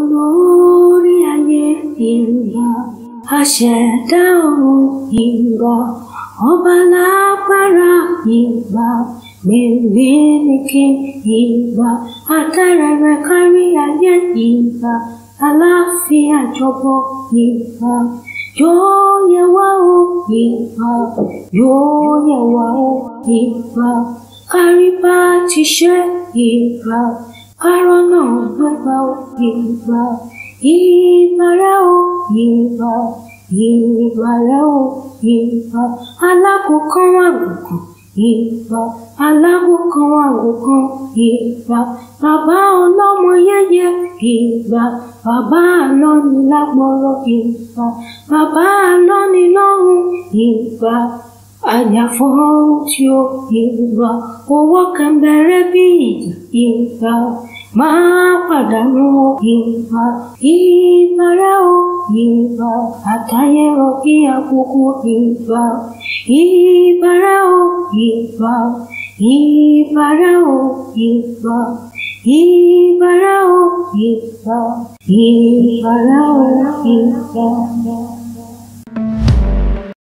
olórí ayé ìgbà aṣẹ̀dá ọ̀run ìgbà ọba lágbára ìgbà mèremèké ìgbà atẹ́rẹrẹ kárí ayé ìgbà aláàfin àjọbọ ìgbà yóò yẹ wá o ìgbà yóò yẹ wá o ìgbà kárí bá ti ṣe ìgbà kárọ́nà gbégbá o ìgbà ìbàrẹ̀ o ìgbà ìbàrẹ̀ o ìgbà alákòókò àgùkàn ìgbà alákòókò àgùkàn ìgbà bàbá ọlọ́mọ yẹyẹ ìgbà bàbá àlọ́ni lágbọ́rọ̀ ìgbà bàbá àlọ́ni lọ́rùn ìgbà àjàfọ́rọ́ tí ó ìgbà owó kan bẹ̀rẹ̀ bí ìjà ìgbà máa pàdánù ìgbà ìbàrẹ̀ o ìgbà àtayẹ̀rọ kí àkókò ìgbà ìbàrẹ̀ o ìgbà ìbàrẹ̀ o ìgbà ìbàrẹ̀ o ìgbà ìbàrẹ̀ o ìgbà.